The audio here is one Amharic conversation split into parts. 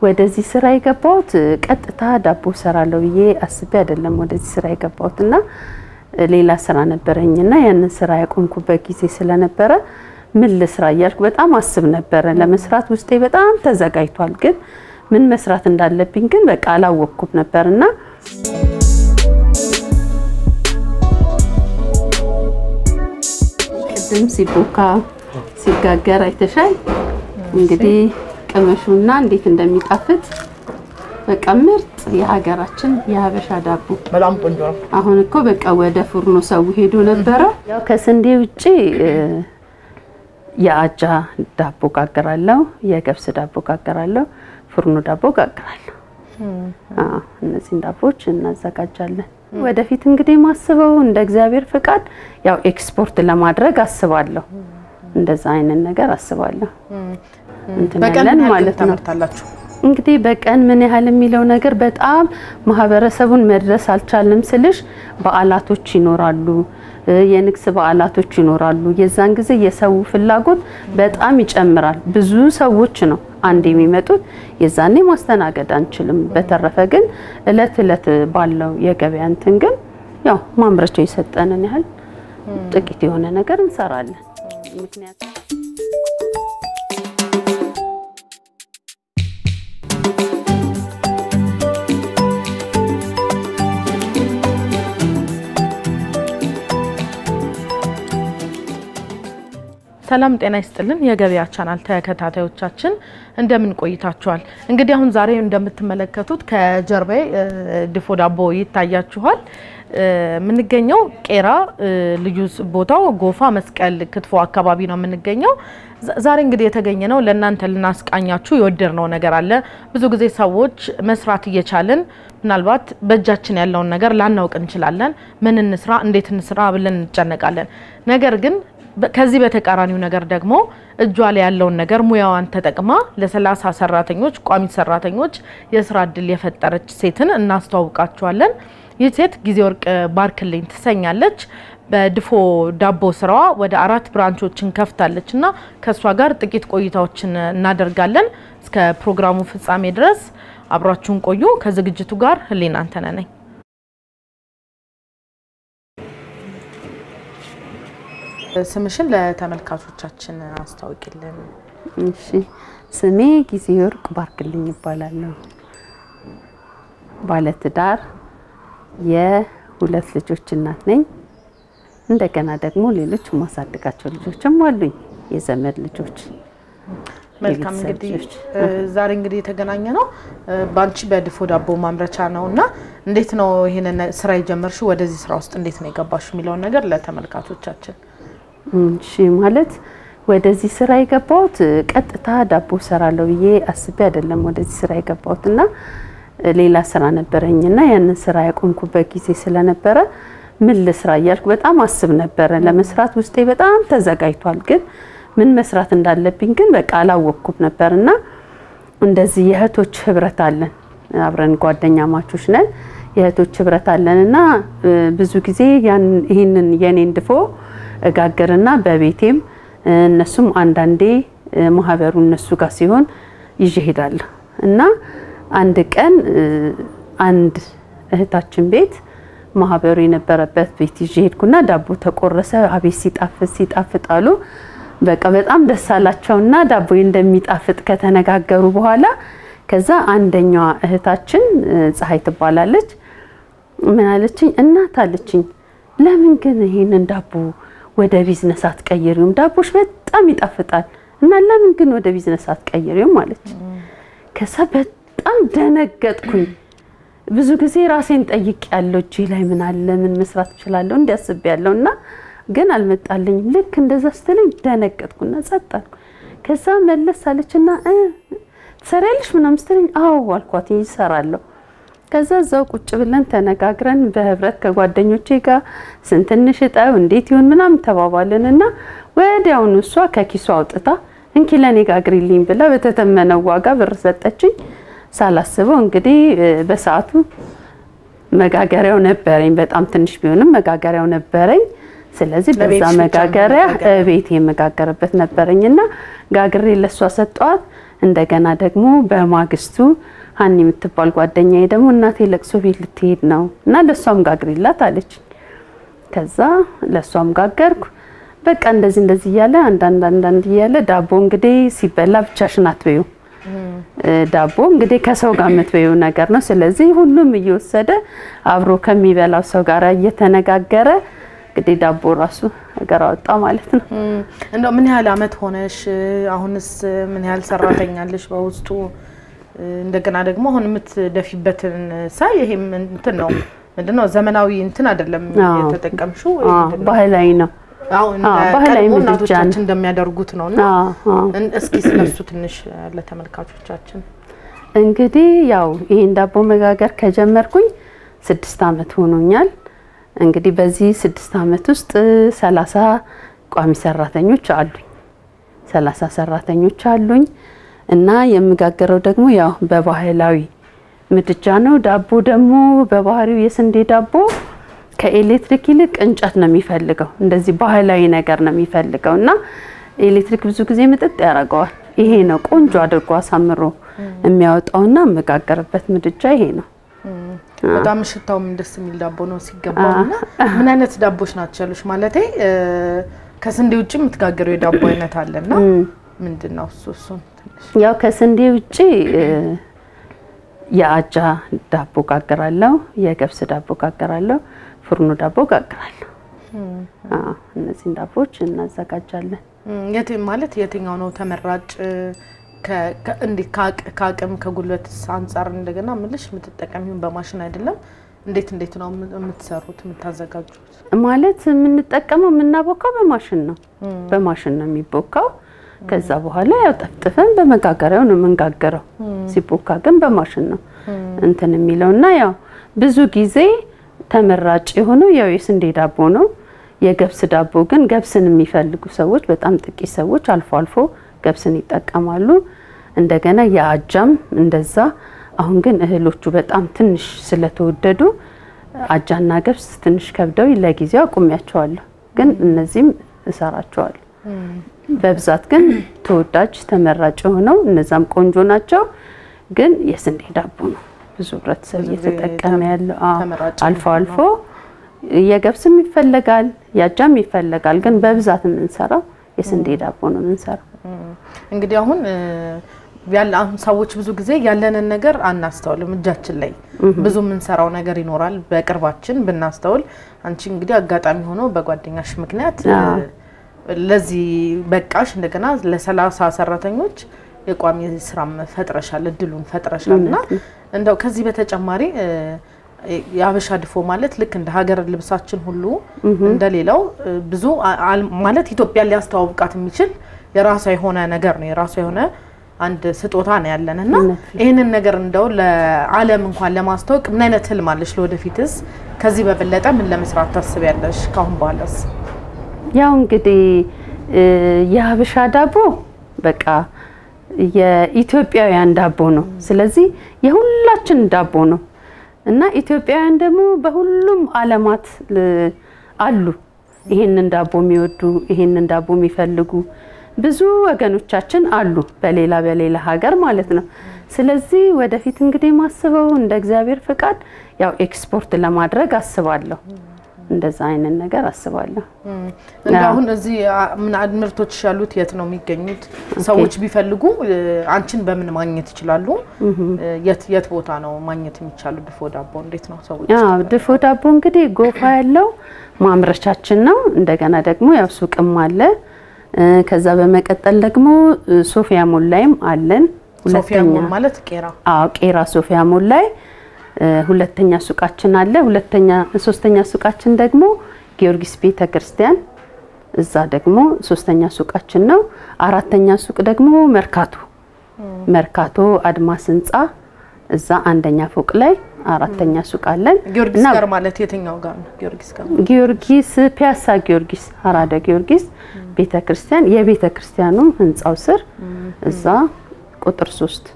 ወደዚህ ስራ የገባሁት ቀጥታ ዳቦ ሰራለሁ ብዬ አስቤ አይደለም ወደዚህ ስራ የገባሁት እና ሌላ ስራ ነበረኝና ያንን ስራ ያቆምኩበት ጊዜ ስለነበረ ምን ልስራ እያልኩ በጣም አስብ ነበረ። ለመስራት ውስጤ በጣም ተዘጋጅቷል፣ ግን ምን መስራት እንዳለብኝ ግን በቃ አላወቅኩም ነበርና ቅድም ሲቦካ ሲጋገር አይተሻል። እንግዲህ ቅመሹና እንዴት እንደሚጣፍጥ በቃ ምርጥ የሀገራችን የሀበሻ ዳቦ በጣም ቆንጆ ነው። አሁን እኮ በቃ ወደ ፉርኖ ሰው ሄዶ ነበረ። ያው ከስንዴ ውጪ የአጃ ዳቦ ጋግራለሁ፣ የገብስ ዳቦ ጋግራለሁ፣ ፉርኖ ዳቦ ጋግራለሁ። አዎ እነዚህን ዳቦች እናዘጋጃለን። ወደፊት እንግዲህ ማስበው እንደ እግዚአብሔር ፍቃድ ያው ኤክስፖርት ለማድረግ አስባለሁ። እንደዛ አይነት ነገር አስባለሁ። እንትን በቀን ያለን ምን ያህል ማለት ነው። ታመርታላችሁ? እንግዲህ በቀን ምን ያህል የሚለው ነገር በጣም ማህበረሰቡን መድረስ አልቻልንም ስልሽ በዓላቶች ይኖራሉ፣ እ የንግስ በዓላቶች ይኖራሉ። የዛን ጊዜ የሰው ፍላጎት በጣም ይጨምራል። ብዙ ሰዎች ነው አንድ የሚመጡት፣ የዛኔ ማስተናገድ አንችልም። በተረፈ ግን እለት እለት ባለው የገበያ እንትን ግን ያው ማምረቻው የሰጠንን ያህል ጥቂት የሆነ ነገር እንሰራለን። ምክንያቱም ሰላም ጤና ይስጥልን። የገበያ ቻናል ተከታታዮቻችን እንደምን ቆይታችኋል? እንግዲህ አሁን ዛሬ እንደምትመለከቱት ከጀርባዬ እ፣ ድፎ ዳቦ ይታያችኋል። እ፣ የምንገኘው ቄራ እ፣ ልዩ ስ- ቦታው ጎፋ መስቀል ክትፎ አካባቢ ነው የምንገኘው። ዛ- ዛሬ እንግዲህ የተገኘ ነው ለእናንተ ልናስቃኛችሁ የወደድነው ነገር አለ። ብዙ ጊዜ ሰዎች መስራት እየቻልን ምናልባት በእጃችን ያለውን ነገር ላናውቅ እንችላለን። ምን እንስራ፣ እንዴት እንስራ ብለን እንጨነቃለን። ነገር ግን በ- ከዚህ በተቃራኒው ነገር ደግሞ እጇ ላይ ያለውን ነገር ሙያዋን ተጠቅማ ለሰላሳ ሰራተኞች ቋሚ ሰራተኞች የስራ እድል የፈጠረች ሴትን እናስተዋውቃችኋለን። ይህ ሴት ጊዜ ወርቅ ባርክልኝ ትሰኛለች። በድፎ ዳቦ ስራዋ ወደ አራት ብራንቾችን ከፍታለች እና ከእሷ ጋር ጥቂት ቆይታዎችን እናደርጋለን። እስከ ፕሮግራሙ ፍጻሜ ድረስ አብሯችሁን ቆዩ። ከዝግጅቱ ጋር ህሊና አንተነ ነኝ። ስምሽን ለተመልካቾቻችን አስታውቂልን። እሺ ስሜ ጊዜ ወርቅ ባርክልኝ ይባላለሁ። ባለትዳር የሁለት ልጆች እናት ነኝ። እንደገና ደግሞ ሌሎች የማሳድጋቸው ልጆችም አሉኝ፣ የዘመድ ልጆች። መልካም የቤተሰብ እንግዲህ ልጆች። እ፣ ዛሬ እንግዲህ የተገናኘ ነው እ፣ በአንቺ በድፎ ዳቦ ማምረቻ ነው እና እንዴት ነው ይህንን ስራ የጀመርሽው? ወደዚህ ስራ ውስጥ እንዴት ነው የገባሽ የሚለውን ነገር ለተመልካቾቻችን እሺ ማለት ወደዚህ ስራ የገባሁት እ፣ ቀጥታ ዳቦ ሰራለሁ ብዬ አስቤ አይደለም ወደዚህ ስራ የገባሁት እና እ፣ ሌላ ስራ ነበረኝና ያንን ስራ ያቆምኩበት ጊዜ ስለነበረ ምን ልስራ እያልኩ በጣም አስብ ነበረ። ለመስራት ውስጤ በጣም ተዘጋጅቷል፣ ግን ምን መስራት እንዳለብኝ ግን በቃ አላወቅኩም ነበርና እንደዚህ የእህቶች ህብረት አለን፣ አብረን ጓደኛ ማቾች ነን። የእህቶች ህብረት አለን እና እ፣ ብዙ ጊዜ ያን ይህንን የኔን ድፎ እጋግርና በቤቴም እ፣ እነሱም አንዳንዴ እ፣ ማህበሩ እነሱ ጋር ሲሆን ይዤ ሄዳለሁ እና አንድ ቀን እ፣ አንድ እህታችን ቤት ማህበሩ የነበረበት ቤት ይዤ ሄድኩና ዳቦ ተቆረሰ። አቤት ሲጣፍጥ ሲጣፍጥ አሉ። በቃ በጣም ደስ አላቸውና ዳቦ እንደሚጣፍጥ ከተነጋገሩ በኋላ ከዛ አንደኛዋ እህታችን እ፣ ፀሐይ ትባላለች ምን አለችኝ? እናት አለችኝ፣ ለምን ግን ይሄንን ዳቦ ወደ ቢዝነስ አትቀይሪውም? ዳቦሽ በጣም ይጣፍጣል እና ለምን ግን ወደ ቢዝነስ አትቀይሪውም አለች። ከዛ በጣም ደነገጥኩኝ። ብዙ ጊዜ ራሴን ጠይቅ ያለው እጄ ላይ ምን አለ ምን መስራት እችላለሁ እንዲያስብ ያለው እና ግን አልመጣልኝም። ልክ እንደዛ ስትለኝ ደነገጥኩና ጸጥ አልኩ። ከዛ መለስ አለችና እ ትሰሪያለሽ ምናምን ስትለኝ አዎ አልኳት ይሰራለሁ። ከዛ እዛው ቁጭ ብለን ተነጋግረን በህብረት ከጓደኞቼ ጋር ስንት እንሽጠው እንዴት ይሁን ምናምን ተባባልን እና ወዲያውኑ እሷ ከኪሷ አውጥታ እንኪ ለኔ ጋግሪልኝ ብላ በተተመነው ዋጋ ብር ሰጠችኝ። ሳላስበው እንግዲህ እ፣ በሰዓቱ መጋገሪያው ነበረኝ። በጣም ትንሽ ቢሆንም መጋገሪያው ነበረኝ። ስለዚህ በዛ ለቤትሽ ብቻ መጋገሪያ መጋገሪያ። ቤት የመጋገርበት ነበረኝና ጋግሬ ለሷ ሰጠዋት። እንደገና ደግሞ በማግስቱ ሀኒ የምትባል ጓደኛዬ ደግሞ እናቴ ለቅሶ ቤት ልትሄድ ነው እና ለእሷም ጋግሪላት አለች። ከዛ ለእሷም ጋገርኩ። በቃ እንደዚህ እንደዚህ እያለ አንዳንድ አንዳንድ እያለ ዳቦ እንግዲህ ሲበላ ብቻሽን አትበዩ። ዳቦ እንግዲህ ከሰው ጋር የምትበዩ ነገር ነው። ስለዚህ ሁሉም እየወሰደ አብሮ ከሚበላው ሰው ጋር እየተነጋገረ እንግዲህ ዳቦ ራሱ ነገር አወጣ ማለት ነው። እንደው ምን ያህል አመት ሆነሽ? አሁንስ ምን ያህል ሰራተኛለሽ በውስጡ? እንደገና ደግሞ አሁን የምትደፊበትን ሳይ ይሄም እንትን ነው ምንድነው ዘመናዊ እንትን አይደለም የተጠቀምሽው፣ ባህላዊ ነው። አሁን ባህላዊ ምድጃ እናቶቻችን ነው። እንደሚያደርጉት ነው እና እስኪ ስለሱ ትንሽ ለተመልካቾቻችን እንግዲህ ያው ይሄን ዳቦ መጋገር ከጀመርኩኝ ስድስት አመት ሆኖኛል። እንግዲህ በዚህ ስድስት አመት ውስጥ ሰላሳ ቋሚ ሰራተኞች አሉኝ። ሰላሳ ሰራተኞች አሉኝ እና የምጋገረው ደግሞ ያው በባህላዊ ምድጃ ነው። ዳቦ ደግሞ በባህሪው የስንዴ ዳቦ ከኤሌክትሪክ ይልቅ እንጨት ነው የሚፈልገው። እንደዚህ ባህላዊ ነገር ነው የሚፈልገው እና ኤሌክትሪክ ብዙ ጊዜ ምጥጥ ያደርገዋል። ይሄ ነው ቆንጆ አድርጎ አሳምሮ የሚያወጣውና የምጋገርበት ምድጃ ይሄ ነው። በጣም ሽታውም ደስ የሚል ዳቦ ነው ሲገባው። እና ምን አይነት ዳቦች ናቸው ያሉሽ? ማለቴ ከስንዴ ውጭ የምትጋገረው የዳቦ አይነት አለና ምንድን ነው እሱ? እሱን ትንሽ ያው ከስንዴ ውጭ የአጃ ዳቦ ጋግራለሁ፣ የገብስ ዳቦ ጋግራለሁ፣ ፍርኖ ዳቦ ጋግራለሁ። አዎ እነዚህን ዳቦዎች እናዘጋጃለን። የት ማለት የትኛው ነው ተመራጭ? እንዴት ከአቅም ከጉልበት አንጻር እንደገና ምልሽ የምትጠቀሚውን በማሽን አይደለም። እንዴት እንዴት ነው የምትሰሩት የምታዘጋጁት? ማለት የምንጠቀመው የምናቦካው በማሽን ነው። በማሽን ነው የሚቦካው። ከዛ በኋላ ያው ጠፍጥፈን በመጋገሪያው ነው የምንጋገረው። ሲቦካ ግን በማሽን ነው እንትን የሚለው እና ያው ብዙ ጊዜ ተመራጭ የሆነው ያው የስንዴ ዳቦ ነው። የገብስ ዳቦ ግን ገብስን የሚፈልጉ ሰዎች በጣም ጥቂት ሰዎች አልፎ አልፎ ገብስን ይጠቀማሉ። እንደገና የአጃም እንደዛ። አሁን ግን እህሎቹ በጣም ትንሽ ስለተወደዱ አጃና ገብስ ትንሽ ከብደው ለጊዜው አቁሚያቸዋለሁ። ግን እነዚህም እሰራቸዋለሁ። በብዛት ግን ተወዳጅ ተመራጭ የሆነው እነዛም ቆንጆ ናቸው። ግን የስንዴ ዳቦ ነው ብዙ ህብረተሰብ እየተጠቀመ ያለው። አዎ፣ ተመራጭ አልፎ አልፎ የገብስም ይፈለጋል፣ የአጃም ይፈለጋል። ግን በብዛት የምንሰራው የስንዴ ዳቦ ነው የምንሰራው። እንግዲህ አሁን ያለ አሁን ሰዎች ብዙ ጊዜ ያለንን ነገር አናስተውልም። እጃችን ላይ ብዙ የምንሰራው ነገር ይኖራል በቅርባችን ብናስተውል። አንቺ እንግዲህ አጋጣሚ ሆኖ በጓደኛሽ ምክንያት ለዚህ በቃሽ። እንደገና ለሰላሳ ሰራተኞች የቋሚ ስራም ፈጥረሻል፣ እድሉን ፈጥረሻል እና እንደው ከዚህ በተጨማሪ የሀበሻ ድፎ ማለት ልክ እንደ ሀገር ልብሳችን ሁሉ እንደሌላው ብዙ ማለት ኢትዮጵያን ሊያስተዋውቃት የሚችል የራሷ የሆነ ነገር ነው። የራሷ የሆነ አንድ ስጦታ ነው ያለን እና ይህንን ነገር እንደው ለዓለም እንኳን ለማስተዋወቅ ምን አይነት ህልም አለሽ? ለወደፊትስ ከዚህ በበለጠ ምን ለመስራት ታስቢያለሽ? ካሁን በኋላስ? ያው እንግዲህ የሀበሻ ዳቦ በቃ የኢትዮጵያውያን ዳቦ ነው። ስለዚህ የሁላችን ዳቦ ነው እና ኢትዮጵያውያን ደግሞ በሁሉም ዓለማት አሉ። ይሄንን ዳቦ የሚወዱ ይሄንን ዳቦ የሚፈልጉ ብዙ ወገኖቻችን አሉ፣ በሌላ በሌላ ሀገር ማለት ነው። ስለዚህ ወደፊት እንግዲህ ማስበው እንደ እግዚአብሔር ፍቃድ ያው ኤክስፖርት ለማድረግ አስባለሁ። እንደዛ አይነት ነገር አስባለሁ። እንደ አሁን እዚህ ምርቶች ያሉት የት ነው የሚገኙት? ሰዎች ቢፈልጉ አንቺን በምን ማግኘት ይችላሉ? የት የት ቦታ ነው ማግኘት የሚቻሉ? ድፎ ዳቦ እንዴት ነው ሰዎች? አዎ ድፎ ዳቦ እንግዲህ ጎፋ ያለው ማምረቻችን ነው። እንደገና ደግሞ ያው ሱቅም አለ። ከዛ በመቀጠል ደግሞ ሶፊያ ሞል ላይም አለን። ሶፊያ ሞል ማለት ቄራ? አዎ ቄራ ሶፊያ ሞል ላይ ሁለተኛ ሱቃችን አለ። ሁለተኛ ሶስተኛ ሱቃችን ደግሞ ጊዮርጊስ ቤተ ክርስቲያን እዛ ደግሞ ሶስተኛ ሱቃችን ነው። አራተኛ ሱቅ ደግሞ መርካቶ መርካቶ አድማስ ህንፃ እዛ አንደኛ ፎቅ ላይ አራተኛ ሱቅ አለን። ጊዮርጊስ ጋር ማለት የትኛው ጋር ነው? ጊዮርጊስ ጋር ጊዮርጊስ ፒያሳ ጊዮርጊስ አራዳ ጊዮርጊስ ቤተ ክርስቲያን የቤተ ክርስቲያኑ ህንፃው ስር እዛ ቁጥር ሶስት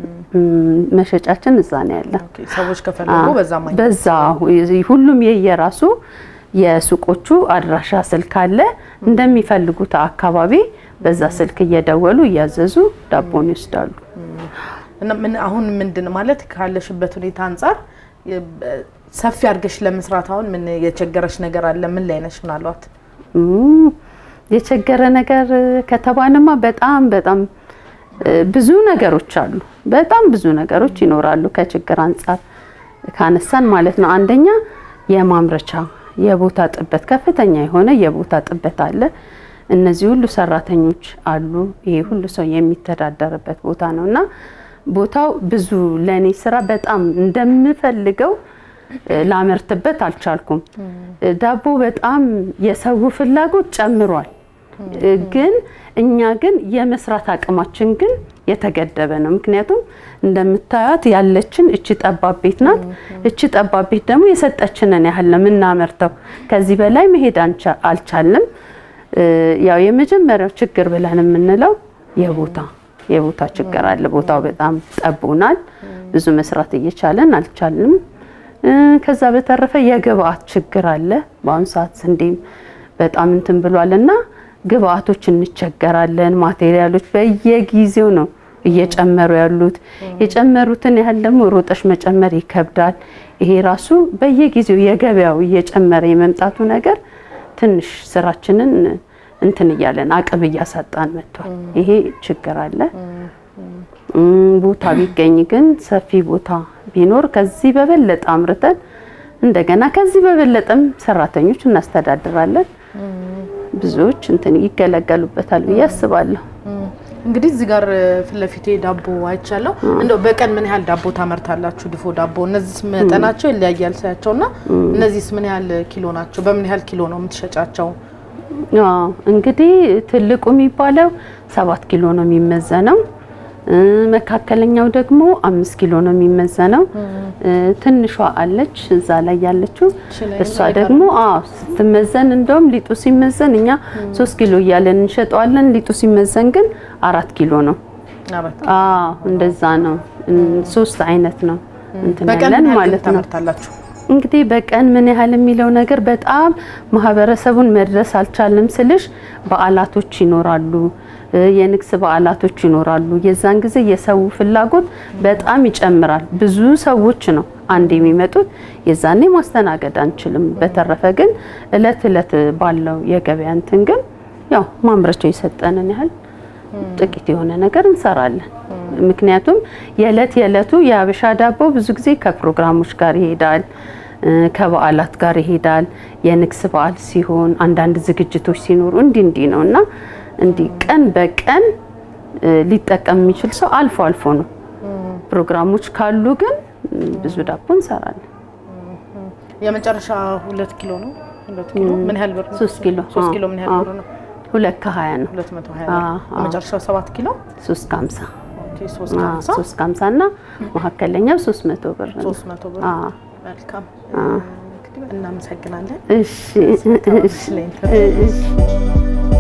መሸጫችን እዛ ነው ያለ። ሰዎች ከፈለጉ በዛ ማግኘት በዛ ሁሉም የየራሱ የሱቆቹ አድራሻ ስልክ አለ። እንደሚፈልጉት አካባቢ በዛ ስልክ እየደወሉ እያዘዙ ዳቦን ይወስዳሉ። እና ምን አሁን ምንድን ማለት ካለሽበት ሁኔታ አንጻር የ- ሰፊ አድርገሽ ለመስራት አሁን ምን የቸገረሽ ነገር አለ? ምን ላይ ነሽ? ምናልባት እም፣ የቸገረ ነገር ከተባለማ በጣም በጣም እ፣ ብዙ ነገሮች አሉ። በጣም ብዙ ነገሮች ይኖራሉ ከችግር አንጻር ካነሳን ማለት ነው። አንደኛ የማምረቻ የቦታ ጥበት፣ ከፍተኛ የሆነ የቦታ ጥበት አለ። እነዚህ ሁሉ ሰራተኞች አሉ። ይሄ ሁሉ ሰው የሚተዳደርበት ቦታ ነው እና ቦታው ብዙ ለእኔ ስራ በጣም እንደምፈልገው እ፣ ላመርትበት አልቻልኩም። እ፣ ዳቦ በጣም የሰው ፍላጎት ጨምሯል። እ፣ ግን እኛ ግን የመስራት አቅማችን ግን የተገደበ ነው። ምክንያቱም እንደምታዩት ያለችን እቺ ጠባብ ቤት ናት። እቺ ጠባብ ቤት ደግሞ የሰጠችንን ያህል ነው የምናመርተው። ከዚህ በላይ መሄድ አንቻ- አልቻልንም። እ፣ ያው የመጀመሪያው ችግር ብለን የምንለው የቦታ የቦታ ችግር አለ። ቦታው በጣም ጠቦናል። ብዙ መስራት እየቻለን አልቻልንም። እ፣ ከዛ በተረፈ የግብአት ችግር አለ። በአሁኑ ሰዓት ስንዴም በጣም እንትን ብሏል እና ግብአቶች እንቸገራለን። ማቴሪያሎች በየጊዜው ነው እየጨመሩ ያሉት። የጨመሩትን ያህል ደግሞ ሮጠሽ መጨመር ይከብዳል። ይሄ ራሱ በየጊዜው የገበያው እየጨመረ የመምጣቱ ነገር ትንሽ ስራችንን እንትን እያለን አቅም እያሳጣን መጥቷል። ይሄ ችግር አለ። እም፣ ቦታ ቢገኝ ግን ሰፊ ቦታ ቢኖር ከዚህ በበለጠ አምርተን እንደገና ከዚህ በበለጠም ሰራተኞች እናስተዳድራለን። ብዙዎች እንትን ይገለገሉበታል ብዬ አስባለሁ። እንግዲህ እዚህ ጋር ፊት ለፊቴ ዳቦ አይቻለሁ። እንደው በቀን ምን ያህል ዳቦ ታመርታላችሁ? ድፎ ዳቦ እነዚህ መጠናቸው ይለያያል ሳያቸው እና እነዚህስ ምን ያህል ኪሎ ናቸው? በምን ያህል ኪሎ ነው የምትሸጫቸው? አዎ እንግዲህ ትልቁ የሚባለው ሰባት ኪሎ ነው የሚመዘነው። እ፣ መካከለኛው ደግሞ አምስት ኪሎ ነው የሚመዘነው። እ፣ ትንሿ አለች እዛ ላይ ያለችው እሺ፣ ላይ እሷ ላይ ደግሞ አዎ ስትመዘን እንደውም ሊጡ ሲመዘን እኛ ሶስት ኪሎ እያለን እንሸጠዋለን። ሊጡ ሲመዘን ግን አራት ኪሎ ነው። አራት አዎ እንደዛ ነው። እ፣ ሶስት አይነት ነው እንትን በቀን ያለን ምን ያህል ማለት ነው። ታመርታላችሁ? እንግዲህ በቀን ምን ያህል የሚለው ነገር በጣም ማህበረሰቡን መድረስ አልቻልንም ስልሽ በዓላቶች ይኖራሉ እ፣ የንግስ በዓላቶች ይኖራሉ። የዛን ጊዜ የሰው ፍላጎት በጣም ይጨምራል። ብዙ ሰዎች ነው አንድ የሚመጡት። የዛኔ ማስተናገድ አንችልም። በተረፈ ግን እለት እለት ባለው የገበያ እንትን ግን ያው ማምረቻው የሰጠንን ያህል ጥቂት የሆነ ነገር እንሰራለን። ምክንያቱም የዕለት የዕለቱ የሀበሻ ዳቦ ብዙ ጊዜ ከፕሮግራሞች ጋር ይሄዳል፣ እ፣ ከበዓላት ጋር ይሄዳል። የንግስ በዓል ሲሆን አንዳንድ ዝግጅቶች ሲኖሩ እንዲህ እንዲህ ነው እና እንዲህ ቀን በቀን እ፣ ሊጠቀም የሚችል ሰው አልፎ አልፎ ነው። ፕሮግራሞች ካሉ ግን እ፣ ብዙ ዳቦ እንሰራለን። የመጨረሻ ሁለት ኪሎ ነው። ሁለት ኪሎ ምን ያህል ብር ነው? ሶስት ኪሎ ሶስት አዎ፣ ኪሎ ምን ያህል አዎ። ብር ነው? ሁለት ከሀያ ነው። ሁለት መቶ ሀያ አዎ፣ ብር። አዎ። የመጨረሻው ሰባት ኪሎ ሶስት ከሀምሳ ኦኬ፣ ሶስት አዎ፣ ከሀምሳ ሶስት ከሀምሳ እና መካከለኛው ሶስት መቶ ብር ነው። ሶስት መቶ ብር። አዎ። መልካም እንግዲህ እናመሰግናለን። እሺ እሺ ለኢንተርቪው እሺ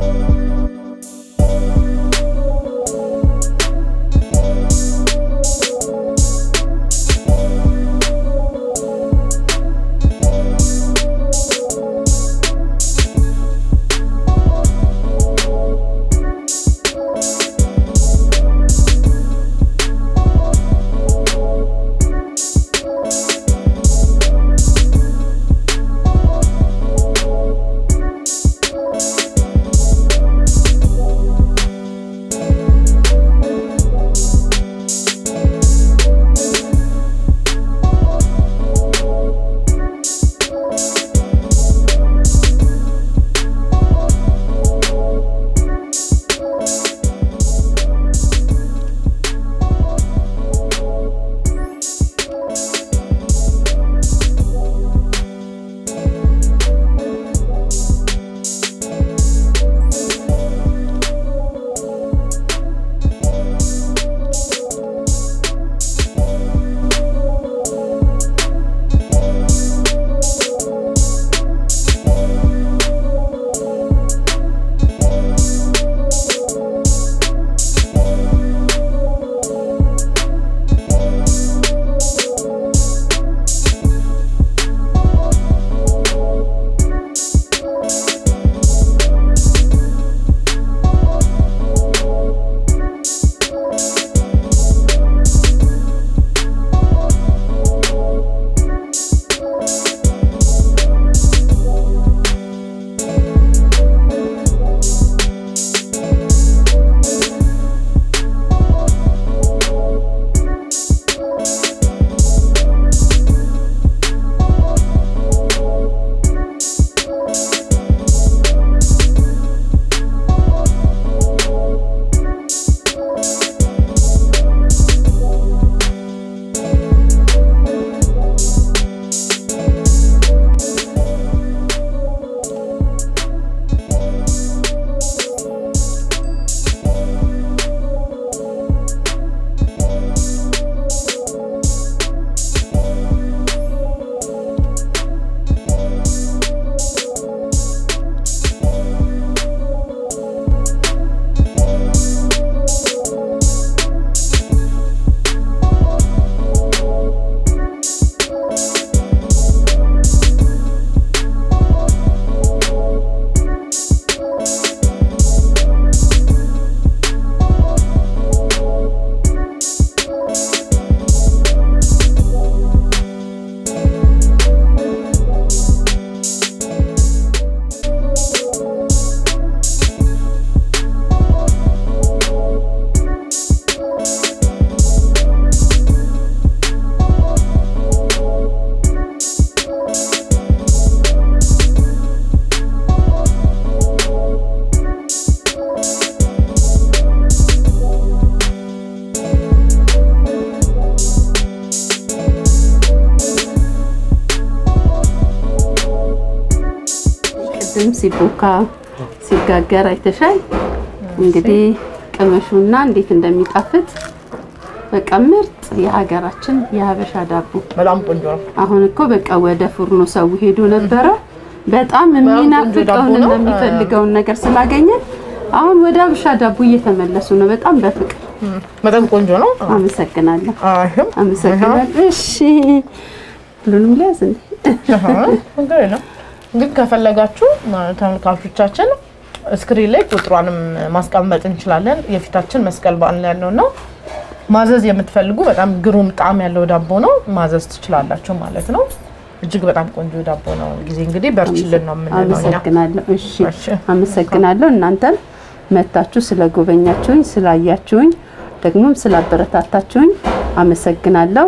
እንደዚህም ሲቦካ ሲጋገር አይተሻል። እንግዲህ ቅመሹና እንዴት እንደሚጣፍጥ በቃ ምርጥ የሀገራችን የሀበሻ ዳቦ። በጣም ቆንጆ ነው። አሁን እኮ በቃ ወደ ፉርኖ ሰው ሄዶ ነበረ። በጣም ቆንጆ ዳቦ የሚናፍቀውን ነው። የሚፈልገውን ነገር ስላገኘን አሁን ወደ ሀበሻ ዳቦ እየተመለሱ ነው። በጣም በፍቅር በጣም ቆንጆ ነው። አመሰግናለሁ። አይም አመሰግናለሁ። እሺ ሁሉንም ሊያዝ እንዴ? ችግር የለም። ግን ከፈለጋችሁ ተመልካቾቻችን ስክሪን ላይ ቁጥሯንም ማስቀመጥ እንችላለን። የፊታችን መስቀል በዓል ላይ ያለው ነው። ማዘዝ የምትፈልጉ በጣም ግሩም ጣዕም ያለው ዳቦ ነው። ማዘዝ ትችላላችሁ ማለት ነው። እጅግ በጣም ቆንጆ ዳቦ ነው። ጊዜ እንግዲህ በርችልን ነው የምንለው እኛ። አመሰግናለሁ። እሺ እሺ። አመሰግናለሁ። እናንተም መታችሁ ስለጎበኛችሁኝ፣ ስላያችሁኝ፣ ደግሞም ስላበረታታችሁኝ አመሰግናለሁ።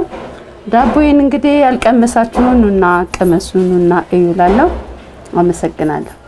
ዳቦዬን እንግዲህ ያልቀመሳችሁ ኑና ቅመሱ፣ ኑና እዩ እላለሁ። አመሰግናለሁ።